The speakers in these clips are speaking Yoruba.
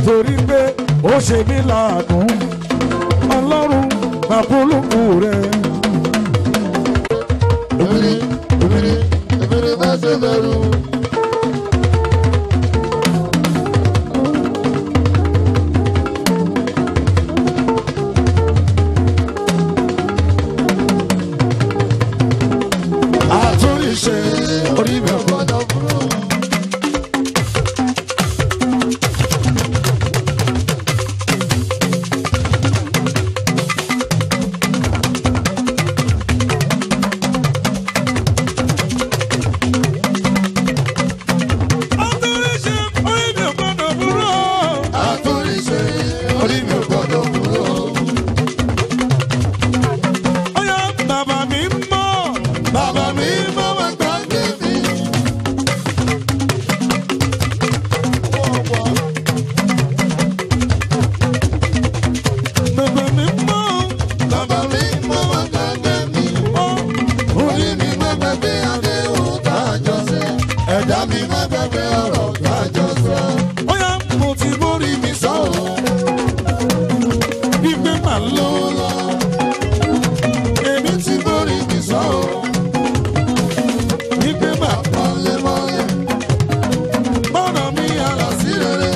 torí pé ó ṣe mí láàánú ọlọ́run bàbúlùkù rẹ̀. Ebiri, ebiri, ebiri bá ṣe bẹ̀rù. àtúnṣe orí mi ò Gbọ́dọ̀ burú. àtúnṣe orí mi ò gbọ́dọ̀ burú. Àtúnṣe orí mi ò gbọ́dọ̀ burú. Ọ̀yá bàbá mi mọ̀. Bàbá mi máa wá gbàgbé mi. Bàbá mi mọ̀. Bàbá mi máa wá gbàgbé mi. Orí mi má gbàgbé àdéhùn tá a jọ ṣe. Ẹ̀dá mi má gbàgbé ọ̀rọ̀ tá a jọ sọ. Ọ̀yá mo ti mórí mi sọ̀rọ̀. Gbígbé màá lọ. Lọ́wọ́ lọ, èmi ti borí mi sọ̀rọ̀. Gbígbé màá Mọ̀lẹ́mọ̀lẹ́ bọ́dọ̀ mi yàrá. sí rere.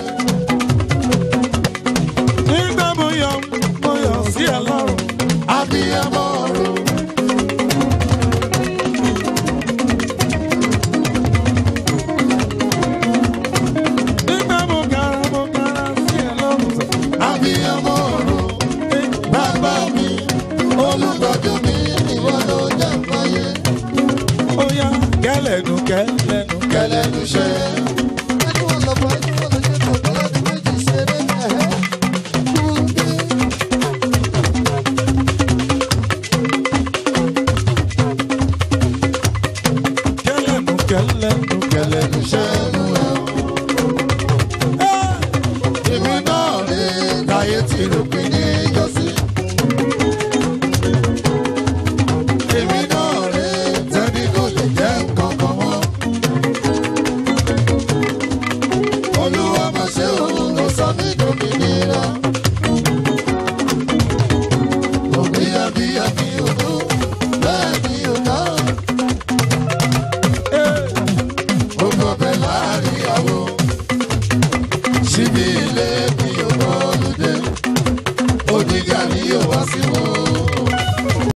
Nígbà mo yọ, mo yọ sí ẹ lọ́rùn. Abiyamọ ọ̀run. Nígbà mo gara, mo gara sí ẹ lọ́rùn. Abiyamọ ọ̀run. Bàbá mi, olùtọ́jú mi, ìwọ ló jẹ́ fáyé. Ọ̀yá kẹlẹ̀nu kẹlẹ̀nu. Kẹlẹ́nu ṣe. Kẹlẹ̀nu kẹlẹ̀nu Kẹlẹ́nu ṣe mú ẹ. Èmi náà rí táyé ti rò.